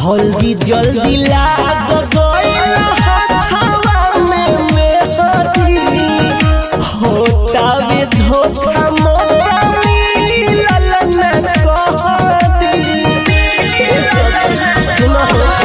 हल्दी जल्दी लाग गइल हवा में मेहदी होतावे धोखा मोका मिलल न कहदी ए सखी सुनो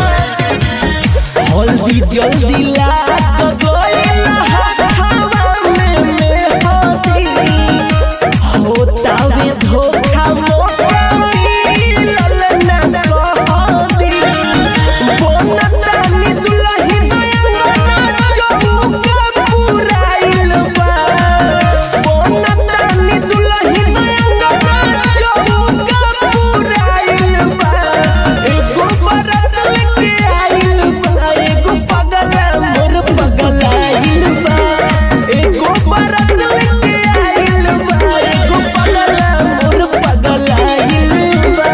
हल्दी जल्दी लाग गइल हवा में मेहदी होतावे धोखा मोका मिलल न कहदी बोनतानी दुलही नयना चौका पुराइल बा बोनतानी दुलही नयना चौका पुराइल बा एगो बरत लेके आइल बा एगो पगला मोर पगलाइल बा एगो बरत लेके आइल बा एगो पगला मोर पगलाइल बा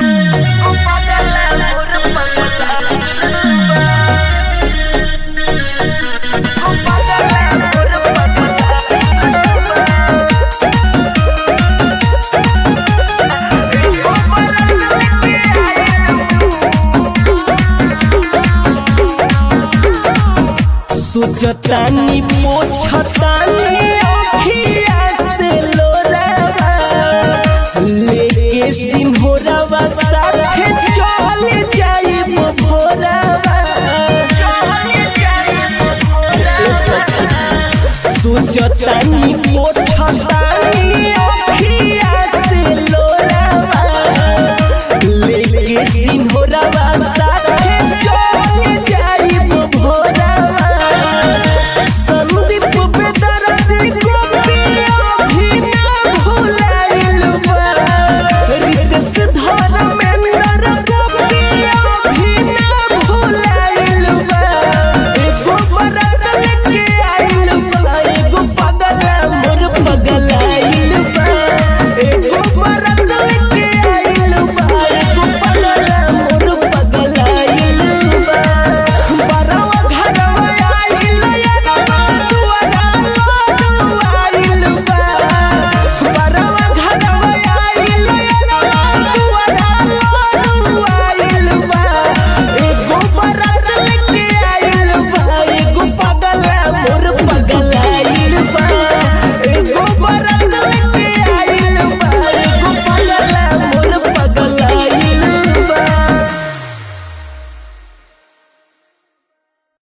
सोचतानी पोछतानी अखिया से लोरावा लेके सिंहोरावा साथे चल जाइब भोरावा ए सखी सोचतानी